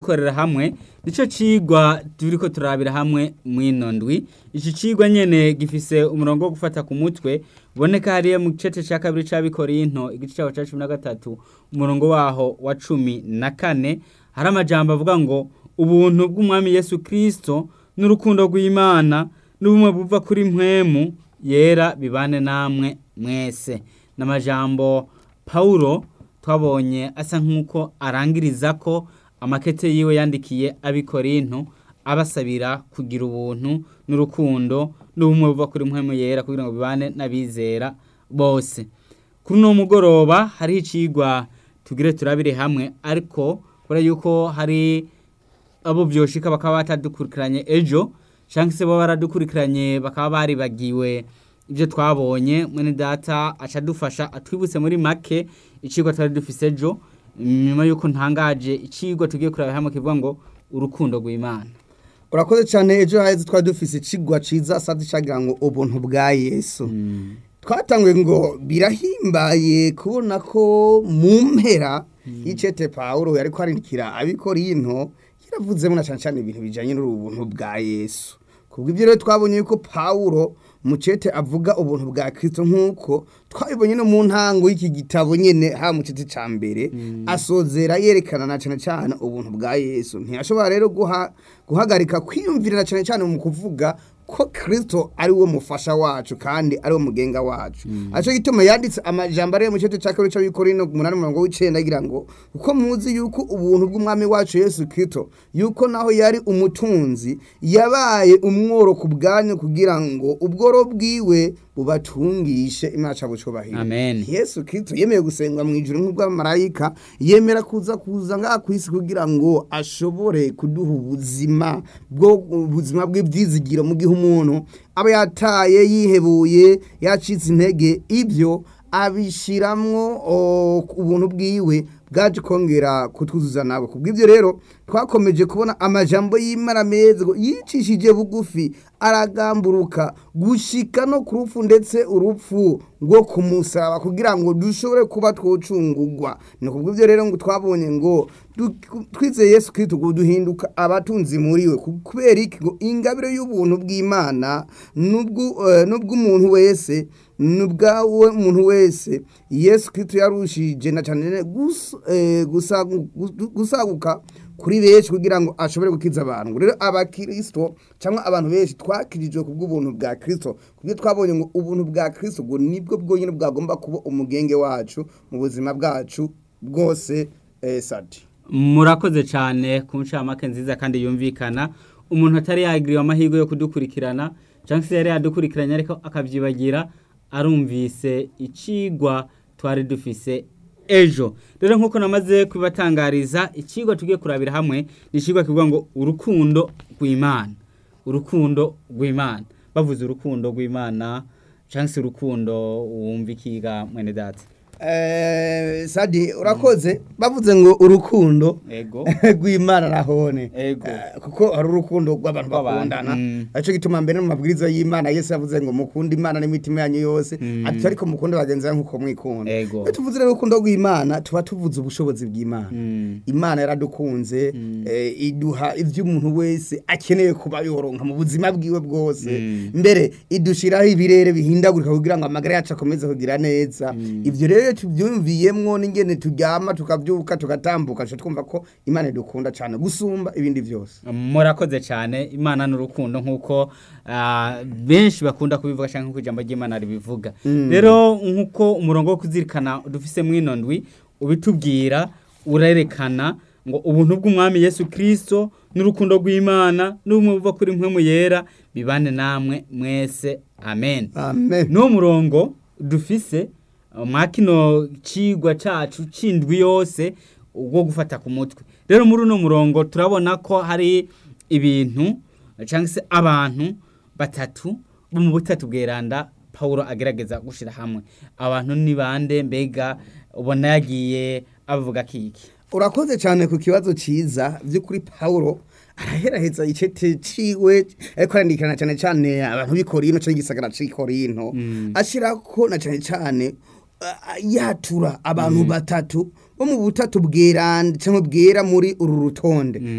kugikorera hamwe nico cigwa turiko turabira hamwe mwino ndwi iki cigwa nyene gifise umurongo wo gufata ku mutwe uboneka hariya mu gice ca kabiri c'abikorinto igice caho ca cumi na gatatu umurongo waho wa cumi na kane hari amajambo avuga ngo ubuntu bw'umwami yesu kristo n'urukundo rw'imana n'ubumwe buva kuri mpwemu yera bibane namwe mwese n'amajambo pawulo twabonye asa nk'uko arangiriza ko amakete yiwe yandikiye abikorinto abasabira kugira ubuntu n'urukundo n'ubumwe buva kuri mpwemu yera kugira ngo bibane n'abizera bose kuri uno mugoroba hariho icigwa tugire turabire hamwe ariko kubera yuko hari abo vyoshika bakaba batadukurikiranye ejo canke se baba baradukurikiranye bakaba baribagiwe ibyo twabonye mwene data aca dufasha atwibutse muri make icigwa twari dufise ejo nyuma yuko ntangaje icigwa tugiye kuraba hamwe kivuga ngo urukundo rw'imana urakoze cyane ejo haheze twari dufise icigwa ciza sadi cagira ngo ubuntu bwa yesu twatanguye ngo birahimbaye kubona ko mu mpera y'icete pawulo yariko arindikira abikorinto yaravuzemo na cane cane ibintu bijanye n'ubuntu bwa yesu kubw'ivyo rero twabonye yuko pawulo mucete avuga ubuntu bwa kristo nk'uko twabibonye no mu ntango y'iki gitabo nyene ha mu cete ca mbere asozera yerekana na cane cane ubuntu bwa yesu ntiyashobora rero guha guhagarika kwiyumvirira cane cane mu kuvuga ko kristo ari we mufasha wacu kandi ari we mugenga wacu aco gituma yanditse amajambo ariyo mu cete ca kabiri c'abikorino umunani umurongo w'icenda agira ngo kuko muzi yuko ubuntu bw'umwami wacu yesu kristo yuko naho yari umutunzi yabaye umworo ku bwanyu kugira ngo ubworo bwiwe bubatungishe imana ca bucubahiro Amen. yesu kristo yemeye gusengwa mu ijuru nk'ubw'abamarayika yemera kuza kuza ngaha ku isi kugira ngo ashobore kuduha ubuzima bwo ubuzima bw'ibyizigiro mu gihe umuntu aba yataye yihebuye yacitse intege ibyo abishiramwo o, ubuntu bwiwe bwaje kongera kutwuzuza nabo kubw'ibyo rero twakomeje kubona amajambo y'imana meza ngo yicishije bugufi aragamburuka gushika no ku rupfu ndetse urupfu rwo kumusaba kugira ngo dushobore kuba twocungurwa ni kubw'ibyo rero ngo twabonye ngo du- twizeye yesu kristo ngo duhinduka abatunzi muri we ku- kubera iki ngo ingabire y'ubuntu bw'imana n'ubwu- eh, n'ubw'umuntu wese nubwawe umuntu wese yesu kristo yarushije na cyane gus- eh, gusagu- gu- gusaguka kuri benshi kugira ngo ashobore gukiza abantu rero abakristo cyangwa abantu benshi twakirijwe ku bw'ubuntu bwa kristo kubyo twabonye ngo ubuntu bwa kristo ngo nibwo bwonyine bwagomba kuba umugenge wacu mu buzima bwacu bwose eh, sadi murakoze cyane ku ncamake nziza kandi yumvikana umuntu atari yagiriwe amahirwe yo kudukurikirana cyangwa se yari yadukurikiranye ariko akabyibagira arumvise icigwa twari dufise ejo rero nk'uko namaze kubibatangariza icigwa tugiye kurabira hamwe ni icigwa kivuga ngo urukundo rw'imana urukundo rw'imana bavuze urukundo rw'imana cyangwa se urukundo wumva ikiga mwene data Eh, sadi urakoze bavuze ngo urukundo ego rw'imana nahone Ego. Eh, kuko hari urukundo rw'abantu Rw'abantu, bakundana mm. aricyo gituma mbere mu mabwiriza y'imana yesu yavuze ngo mukunde imana n'imitima yanyu yose Mm. ati ariko mukunde bagenzi banyu nk'uko mwikunda Ego. iyo tuvuze rero urukundo rw'imana tuba tuvuze ubushobozi bw'imana Mm. imana yaradukunze eh, iduha ibyo umuntu wese akeneye kuba yoronka mu buzima bwiwe bwose Mm. mbere idushiraho ibirere bihindagurika kugira ngo amagara yacu akomeze kugira neza ibyo rero iyo tubyumviyemwo n'ingene turyama tukabyuka tugatambuka tuca twumva ko imana idukunda cyane gusumba ibindi byose murakoze cyane imana n'urukundo nk'uko ah, benshi bakunda kubivuga cyangwa nk'uko ijambo ry'imana ribivuga rero nk'uko umurongo wo kuzirikana dufise mwino ndwi ubitubwira urerekana ngo ubuntu bw'umwami yesu kirisito n'urukundo rw'imana n'ubumwe buva kuri mpwemu yera bibane namwe mwese amen amen n'uwo murongo dufise uh, mwa kino cigwa cacu c'indwi yose wo gufata ku mutwe rero muri uno murongo turabona ko hari ibintu cyangwa se abantu batatu bo mu butatu bweranda pawulo agerageza gushira hamwe abantu ni bande mbega ubona yagiye abavuga kiki urakoze cyane ku kibazo cyiza by'ukuri pawulo araheraheza icete ciwe ariko arandikana cyane cyane abantu b'ikorino cyangwa igisagara c'ikorino ashirako na cyane cyane uh, yatura abantu batatu bo mu butatu bweranda cyangwa bwera muri uru rutonde